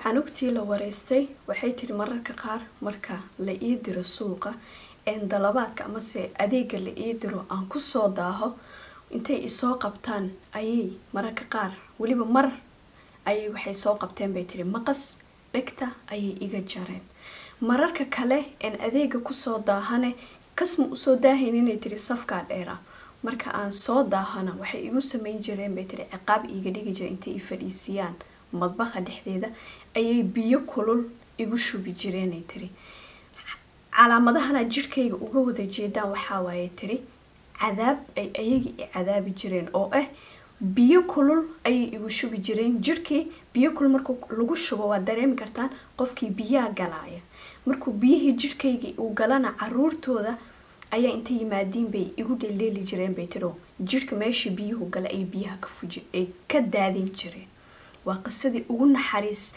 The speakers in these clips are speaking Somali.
canugtii la wareystay waxay tiri mararka qaar marka la ii diro suuqa een dalabaadka amase adeega la ii diro aan kusoo daaho intay isoo qabtaan ayay mararka qaar weliba mar ayay waxay soo qabteen bay tiri maqas dhegta ayay iga jareen mararka kale een adeega kusoo daahane kasma usoo daahayn inay tiri safkaa dheera marka aan soo daahana waxay igu sameyn jireen bay tiri ciqaab iiga dhigi jira intay i fadhiisiyaan madbaqa dhexdeeda ayay biyo kulul igu shubi jireenay tiri calaamadahana jidhkayga uga wada jeedaan waxaa waaye tiri cadaab ay ayagii i cadaabi jireen oo ah biyo kulul ayay igu shubi jireen jidhkii biyo kulul markuu lagu shubo waad dareemi kartaan qofkii biyaha galaaya markuu biyihii jidhkaygii uu galana caruurtooda ayaa inta yimaadiin bay igu dheeldheeli jireen bay tiro jidhka meeshii biyuhu gala ay biyaha ka fuji ay ka daadin jireen waa qisadii ugu naxariis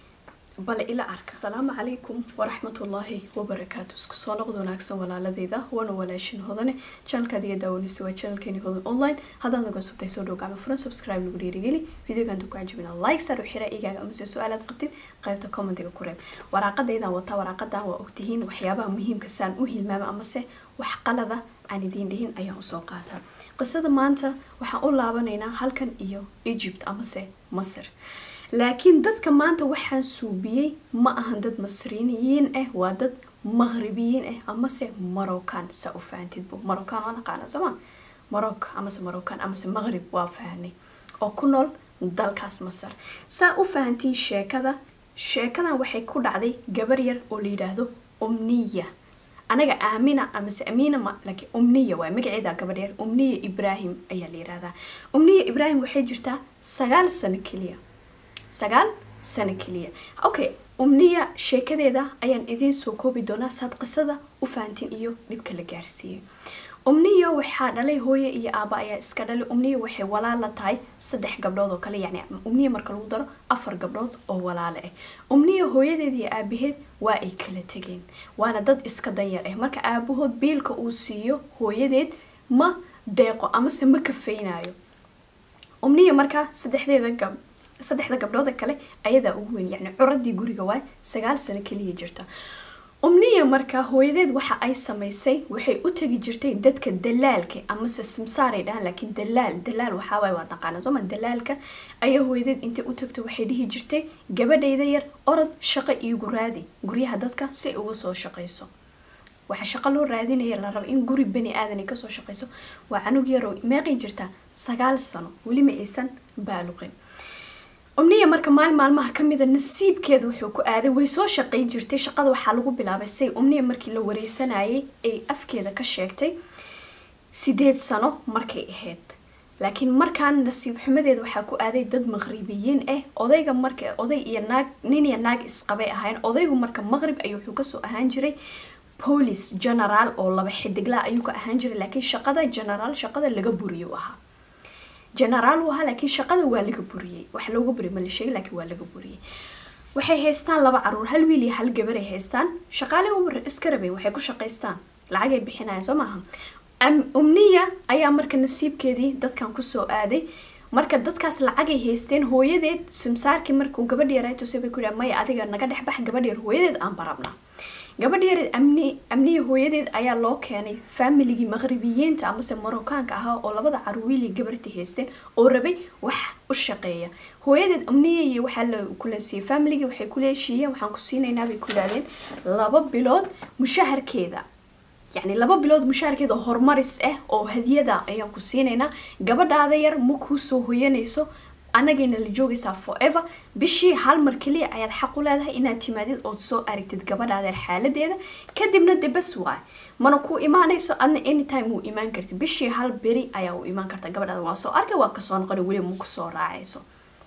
bale ila ark asalaamu calaykum waraxmatullaahi wabarakaatu isku soo noqd wanaagsan walaaladeyda waana walaashin hodane janalkaad iga daawanayso waa janalkeeni hodan online haddaad naga subtay soo dhow gacmo furan subscribe nagu dhiirigeli videogan ku cajibina like sar u xira igaaga amase su-aalaad qabtid qaybta commentiga ku reeb waraaqadaydan wataa waraaqadan waa ogtihiin waxyaabaha muhiimka saan u hilmaama amase wax qalada aan idiin dhihin ayaan usoo qaataa qisada maanta waxaan u laabanaynaa halkan iyo egypt amase masar laakiin dadka maanta waxaan suubiyey ma ahan dad masriiniyiin ah waa dad maqribiyiin ah amase maroccan saa u fahantidbu maroccan waa naqaana sooma maroc amase maroccan amase maqrib waa fahanay oo ku nool dalkaas masar saa u fahantiin sheekada sheekadan waxay ku dhacday gabar yar oo la yidhaahdo umniya anaga aamina amase amiina ma laakiin umniya waa magaceeda gabadh yar umniya ibraahim ayaa la yidhahdaa umniya ibraahim waxay jirtaa sagaal sano keliya sagaal sano keliya okay umniya sheekadeeda ayaan idiin soo koobi doonaa saad qisada u fahantiin iyo dhibka la gaarsiiyey umniya waxaa dhalay hooye iyo aaba ayaa iska dhalay umniya waxay walaal la tahay saddex gabdhood oo kale yacni umniya marka lagu daro afar gabdhood oo walaale ah umniya hooyadeed iyo aabaheed waa ay kala tegeen waana dad iska danyar ah marka aabahood biilka uu siiyo hooyadeed ma deeqo amase ma kafaynayo umniya markaa saddexdeeda gab saddexda gabdhooda kale ayadaa ugu weyn yacni curadii guriga waay sagaal sano keliya jirta umniya markaa hooyadeed waxa ay samaysay waxay u tegi jirtay dadka dalaalka amase simsaaray dhahaan laakiin dalaal dalaal waxaawaay waa naqaana sooma dalaalka ayaa hooyadeed intay u tagto waxay dhihi jirtay gabadhayda yar orod shaqo iigu raadi guryaha dadka si ay uga soo shaqayso waxa shaqo loo raadinaya la raba in guri bani aadan ay kasoo shaqayso waa canug yaroo meeqay jirtaa sagaal sano weli ma aysan baaluqin umniya marka maalin maalmaha kamida nasiibkeeda wuxuu ku aaday way soo shaqayn jirtay shaqada waxaa lagu bilaabay say umniya markii la wareysanayay ay afkeeda ka sheegtay sideed sano markay ahayd laakiin markaan nasiib xumadeeda waxaa ku aaday dad maqribiyiin ah odayga marka oday iyo naag nin iyo naag isqabay ahayn odaygu marka maqrib ayuu wuxuu kasoo ahaan jiray police generaal oo laba xidigla ayuu ka ahaan jiray laakiin shaqada generaal shaqada laga buriyo ahaa generaal uu ahaa laakiin shaqada waa laga buriyey wax looga buriy ma la sheegay laakiin waa laga buriyey waxay haystaan laba caruur hal wiil iyo hal gabar ay haystaan shaqaale iska rabayn waxay ku shaqaystaan lacagay bixinayaan soo maaha umniya ayaa marka nasiibkeedii dadkan kusoo aaday marka dadkaas lacagay haysteen hooyadeed simsaarkii markuu gabadh yaray tusay bay ku yidhaha maya adiga naga dhex bax gabadh yar hooyadeed aan barabna gabadh yareed amni amniya hooyadeed ayaa loo keenay faamiligii maqribiyiinta amase maroccaanka ahaa oo labada caruwiili gabartii haysteen oo rabay wax u shaqeeya hooyadeed amniya iyo waxaa la kula siiyey faamiligii waxay ku leeshiiyeen waxaan ku siinaynaa bay ku yidhahdeen laba bilood mushaharkeeda yacni laba bilood mushaharkeeda oo horumaris ah oo hadiyada ayaan ku siinaynaa gabadhaada yar ma kuu soo hoyanayso anagayna la joogaysaa forever bishii hal mar keliya ayaad xaq u leedahay inaad timaadid ood soo aragtid gabadhaadeer xaaladeeda kadibna de bas waay mana ku imaanayso adna anytime wuu imaan karti bishii hal beri ayaa u imaan karta gabadhaada waa soo arkay waa kasoo noqona weliba ma kusoo raacayso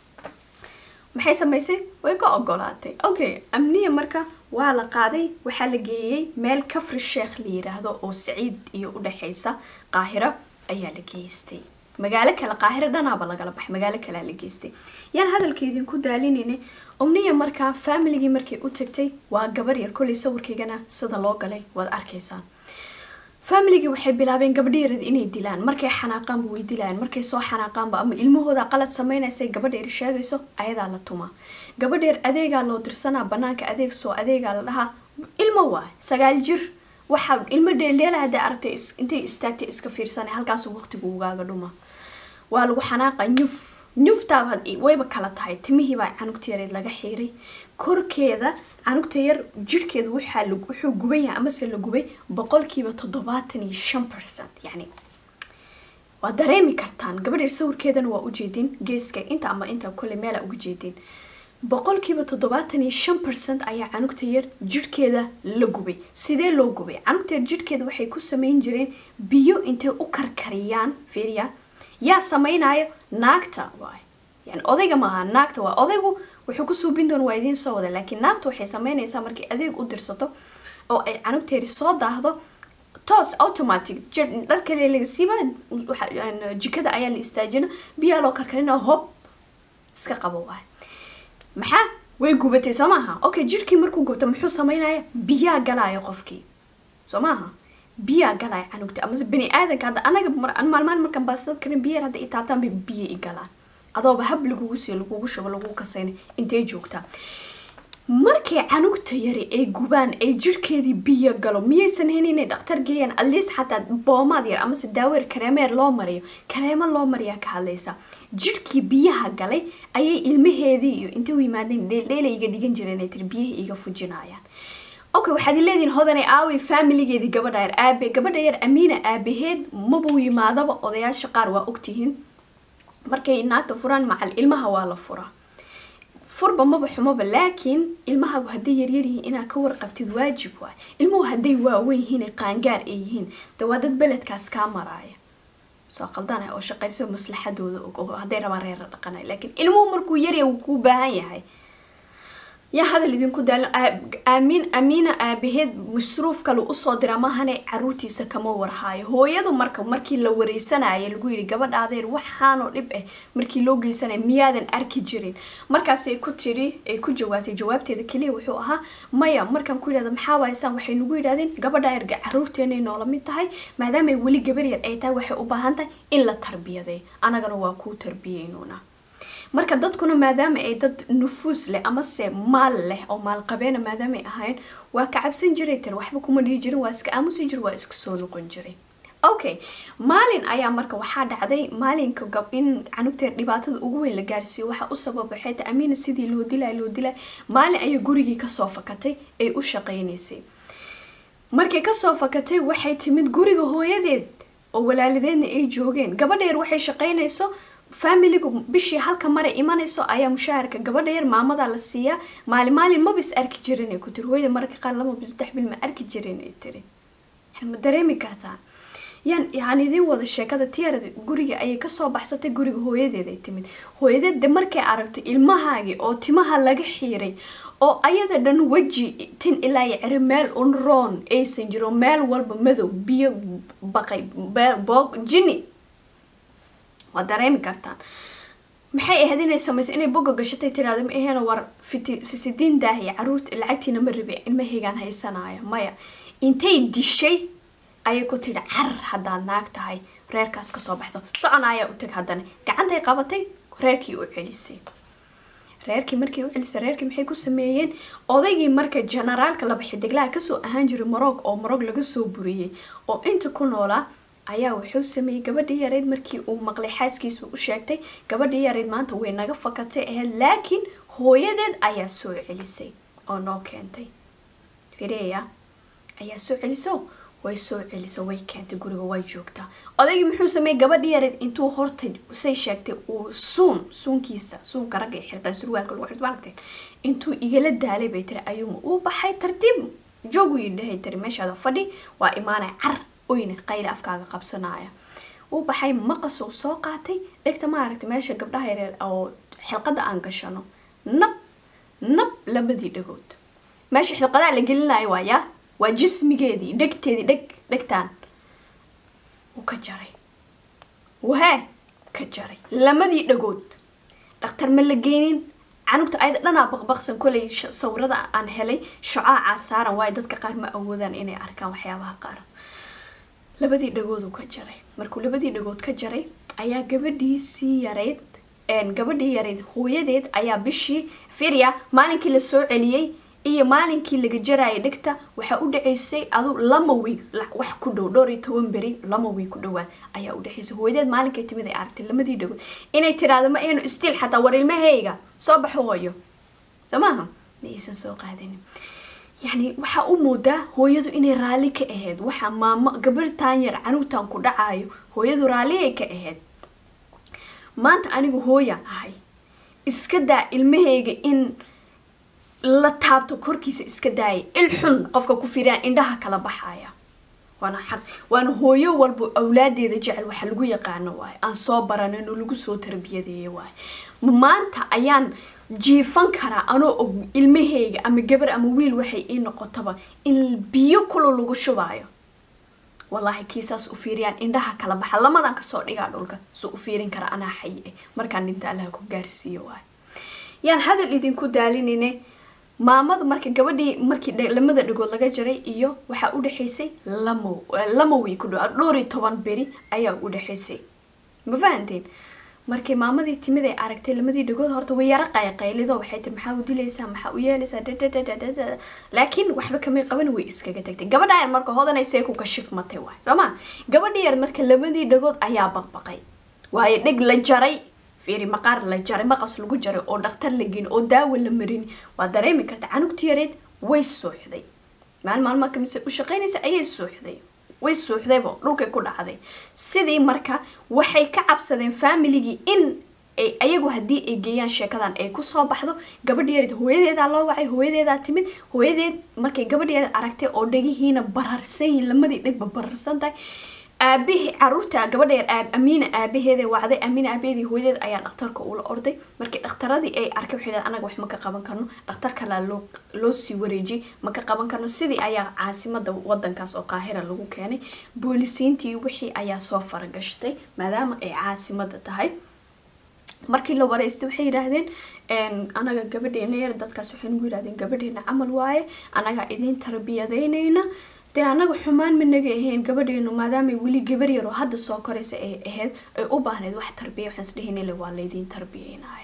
maxay samaysay way ka ogolaatay okay amniya marka waa la qaaday waxaa la geeyey meel kafri sheekh la yiraahdo oo saciid iyo udhexaysa qaahiro ayaa la geystay magaalo kale qaahiro dhanaaba lagala baxay magaalo kalea la geystay yaan hadalka idinku daalinayna umniya markaa faamiligii markay u tagtay waa gabar yar kollay sawirkaygana sida loo galay waad arkaysaan faamiligii waxay bilaabeen gabadheered inay dilaan markay xanaaqaanba way dilayaan markay soo xanaaqaanba ama ilmahooda qalad sameynaysay gabadheeri sheegayso ayadaa la tumaa gabadheer adeegaa loo dirsanaa banaanka adeeg soo adeegaa la dhahaa ilmo waay sagaal jir waxaa ilmo dheeldheela hadday aragtay intay istaagtay iska fiirsanay halkaasuu waqtigu ugaaga dhuma waa lagu xanaaqa ñuf ñuftaaba wayba kala tahay timihiibaa canugta yareed laga xiiray korkeeda canugta yar jirhkeeda waxaa wuxuu guban yahay amase la gubay boqolkiiba toddobaatan iyo shan percent yacni waa dareemi kartaan gabadheer sawirkeedana waa ujeedin geeska inta ama inta kole meela uga jeedin boqolkiiba toddobaatan iyo shan percent ayaa canugta yar jidhkeeda la gubay sidee loo gubay canugta yar jidhkeeda waxay ku sameyn jireen biyo intay u karkariyaan fiiriya yaa samaynayo naagta waay yani odayga maaha naagta waa odaygu wuxuu ku suubin doona waa idiin soo wada laakiin naagta waxay sameynaysaa markay adeeg u dirsato oo ay canugteedi soo daahdo toos automatic dharkale laga siiba jikada ayaa la istaajina biyaa loo karkarina hob iska qabo waay maxaa way gubatay soo maaha okay jirhkii markuu gubta muxuu sameynaya biyaa galaayo qofkii soo maaha biyaa galaayo canugta amase bani aadanka hadda anaga maalmaan markaan baastad karin biyaar hadda i taabtaan bay biyo i galaan adooba hab lagugu siiyo lagugu shubo lagugu kasayna intay joogtaa markay canugta yari ay gubaan ay jirhkeedii biyo galo miyaysan hen inay dhaktar geeyaan atleast xataa boomaad yar amase daaweer kareemeer loo mariyo kareemo loo mariyaa ka hadlaysa jirhkii biyaha galay ayay ilmaheedii iyo intay u yimaadeen dheeldheelay iga dhigan jireen ay tiri biyaha iga fujinayaan okay waxaad leedihiin hodanay aaway faamiligeedii gabadha yar aabe gabadha yar amiina aabaheed mabuu yimaadaba odayaasha qaar waa ogtihiin markay naagta furaan macal ilmaha waa la furaa furba maba xumaba laakiin ilmahaagu hadday yaryar yihiin inaad ka warqabtid waajib waay ilmuhu hadday waaweyn yihiin qaangaar ay yihiin de waa dad beledkaas kaa maraaya soo qaldanay oo shaqayso maslaxadooda og oo hadday rabaan reera dhaqanay laakiin ilmuhu markuu yarya wuu kuu baahan yahay yaa hadal idinku daalo aamiin amiina aabaheed masruuf kale usoo dira mahane caruurtiisa kama warhaayo hooyadu marka markii la wareysanayo lagu yidhi gabadha adeer waxaanoo dhib ah markii loo geysanaya miyaadan arki jirin markaasay ku tiri ay ku jawaabtay jawaabteeda keliya wuxuu ahaa maya markaan ku yidhahda maxaa waayasaan waxay nagu yidhahdeen gabadha erga caruurteenay noola mid tahay maadaamay weli gabar yar ay tahay waxay u baahan tahay in la tarbiyaday anagana waa kuu tarbiyeynuuna marka dadkuna maadaama ay dad nufuus leh amase maal leh oo maalqabeena maadaamaay ahayn waa ka cabsan jiray tir waxba kuma dhihi jirin waa iska aamusi jir waa iska soo noqon jiray okay maalin ayaa marka waxaa dhacday maalinka gab in canugteer dhibaatada ugu weyn la gaarsiiyo waxaa u sababaxay ta amiina sidii loo dilay loo dilay maalin ayay gurigii kasoo fakatay ay u shaqaynaysay markay kasoo fakatay waxay timid guriga hooyadeed oo walaalideedna ay joogeen gabadheer waxay shaqaynayso faamiligu bishii halka mare imanayso ayaa mushaharka gabadha yar maamadaa la siiyaa maali maalin mabis arki jirin ay ku tiri hooyada mararka qaar lama bis saddex bil ma arki jirin ay tiri ma dareemi kartaan yaan yaan idiin wada sheekada tiyarad guriga ayay kasoo baxsatay guriga hooyadeed ay timid hooyadeed de markay aragto ilmahaagii oo timaha laga xiiray oo ayada dhan weji tin ilaa iyo ceri meel un roon aysan jiro meel walba madow biyo baqay boog jini waa dareemi kartaan maxay ahayd inay samayso inay boga gashatay tiraada ma aheena war fisidiin daahiya caruurta lacagtiina ma rabi ilmahaygaan haysanaya maya intay dishay ayay ku tidhi carar haddaad naag tahay reerkaas kasoo baxso socon ayaa u tag haddana gacantay qabatay reerkii u celisay reerkii markii u celisay reerkii maxay ku sameeyeen odaygii marka generaalka laba xidiglaha kasoo ahaan jiray morog oo morog laga soo buriyey oo inta ku noolaa ayaa wuxuu sameeyey gabadhii yareyd markii uu maqlay xaaskiisa u sheegtay gabadhii yareyd maanta way naga fakatay ahayd laakiin hooyadeed ayaa soo celisay oo noo keentay fireya ayaa soo celiso way soo celiso way keentay guriga way joogtaa odaygii muxuu sameeyey gabadhii yareyd intuu horta say sheegtay uu suun suunkiisa suunka ragga xirtaa surwaalka lagu xirto maaragtay intuu igala daalay bay tiri ayuuma uu baxay tartiib joogu yidhahay tiri meeshaada fadhi waa imaanay car oyna qayla afkaaga qabsanaya uu baxay maqas uu soo qaatay dhegta maaragtay meesha gabdhaha yareer oo xilqada aan gashano nab nab labadii dhagood meesha xilqadaha la gelinayo waaya waa jismigeedii dhegteedii dheg dhegtaan wuu ka jaray wahee ka jaray lamadii dhagood dhakhtar ma la geynin canugta ayada dhanaa baqbaqsan kolay sawirada aan helay shocaaca saaran waayo dadka qaar ma awoodaan inay arkaan waxyaabaha qaar labadii dhagooduu ka jaray markuu labadii dhagood ka jaray ayaa gabadhiisii yareyd gabadhii yareed hooyadeed ayaa bishii firya maalinkii la soo celiyey iyo maalinkii laga jarayay dhigta waxaa u dhaceysay adu lama wiig wax ku dhow dhowr iyo toban beri lama wiig ku dhawaad ayaa u dhaceysay hooyadeed maalinkay timid ay aragtay lamadii dhagood inay tiraahdo ma aynu stiil xataa war ilmahayga soo baxo hooyo soo maaha ma aysan soo qaadanin yacni waxaa u moodaa hooyadu inay raalli ka ahayd waxaa maamo gabartaan yar canuugtan ku dhacayo hooyadu raalliyay ka ahayd maanta anigu hooyaan ahay iska daa ilmahayga in la taabto korkiisa iska daaya il xun qofka ku firiyaan indhaha kala baxaya waana xaq waana hooyo walba awlaadeeda jecel waxa lagu yaqaano waaye aan soo baranin oo lagu soo tarbiyadeeya waaye maanta ayaan jiifan karaa anoo og ilmahayga ama gabar ama wiil waxay ii noqotaba in biyo kulo lagu shubaayo wallaahi kiisaas u fiiriyaan indhaha kala baxa lamadan kasoo dhigaa dhulka soo u fiirin kara anaa xayi eh markaan dhinta allaha ku gaarsiiyo waaye yaan hadal idinku daalinine maamadu marka gabadhii markii lamada dhagood laga jaray iyo waxaa u dhexaysay lamo lama wiy ku dhow dhowr iyo toban beri ayaa u dhexaysay ma fahanteen markay maamadii timid ay aragtay lamadii dhagood horta way yaro qayqaylido waxay tiri maxaa u dilaysaa maxaa u yeelaysaa dadadadadada laakiin waxba kamay qaban way iskaga tagtay gabadha yar marka hodanaysa ku kashif matay waay soo ma gabadhi yar marka labadii dhagood ayaa baqbaqay waayo dheg la jaray fiiri maqaar la jaray maqas lagu jaray oo dhakhtar la geyn oo daawo la marin waa dareemi karta canugti yareed way suuxday maalin maalma kamise u shaqaynaysa ayay suuxday way suuxdaybo dhulkay ku dhacday sidii marka waxay ka cabsadeen familigii in ay ayagu haddii ay geeyaan sheekadan ay kusoo baxdo gabadh yareed hooyadeedaa loo wacay hooyadeedaa timid hooyadeed markay gabadh yareed aragtay oo dhagihiina bararsan yihin lamadii dhegba bararsan tahay aabihii caruurta gabadha yar aab amiina aabaheeda wacday amiina aabaheedii hooyadeed ayaa dhakhtarka ula orday markii dhakhtaradii ay arkay waxay dhahay anaga wax ma ka qaban karno dhakhtar kalaa loo loo sii wareejiyay ma ka qaban karno sidii ayaa caasimada wadankaas oo qaahira lagu keenay boolisiintii wixii ayaa soo faragashtay maadaama ay caasimada tahay markii la wareystay waxay yidhaahdeen anaga gabadheena yar dadkaas waxay nagu yidhahdeen gabadheena camal waaye anagaa idiin tarbiyadaynayna dee anaga xumaan managa ahayn gabadheenu maadaamay weli gabar yaroo hadda soo koraysa ay ahayd ay u baahneyd wax tarbiya waxaan isdhehinile waa laydiin tarbiyeynaya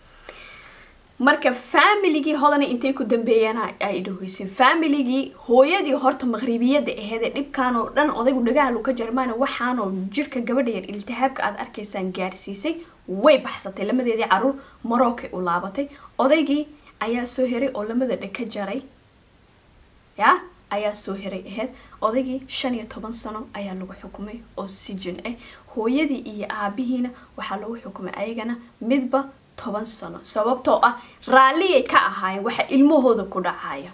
marka familigii hodana intay ku dambeeyeen ay dhaweyseen familigii hooyadii horta maqribiyada aheyd ee dhibkaan oo dhan odaygu dhagaha lu ka jarmaana waxaanoo jirka gabadha yar iltihaabka aad arkaysaan gaarsiisay way baxsatay lamadeedii caruur marookay u laabatay odaygii ayaa soo heray oo lamada dheg ka jaray ya ayaa soo heray ahayd odaygii shan iyo toban sano ayaa lagu xukumay oo sijin ah hooyadii iyo aabihiina waxaa lagu xukumay ayagana midba toban sano sababtoo ah raalliyay ka ahaayeen waxa ilmahooda ku dhacaya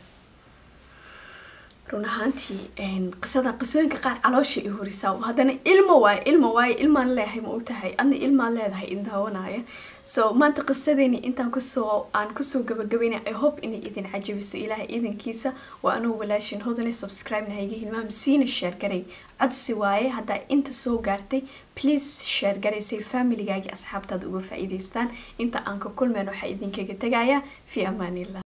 run ahaantii qisada qisooyinka qaar caloosha i horisaa haddana ilmo waayo ilmo waayo ilmaan leeyahay ma ogtahay adna ilmaan leedahay in daawanaya so maanta qisadeeni intaan kusoo aan kusoo gabagabayna i hope inay idin cajabiso ilaahay idankiisa waa anuu walaashin hodane subscribe nahayga hilmaam siina share garay codsi waaye haddaa inta soo gaartay please share garaysay familigaagii asxaabtaada uga faa'iidaystaan inta aan ka kulmeen waxaa idinkaga tegayaa fi amaanillah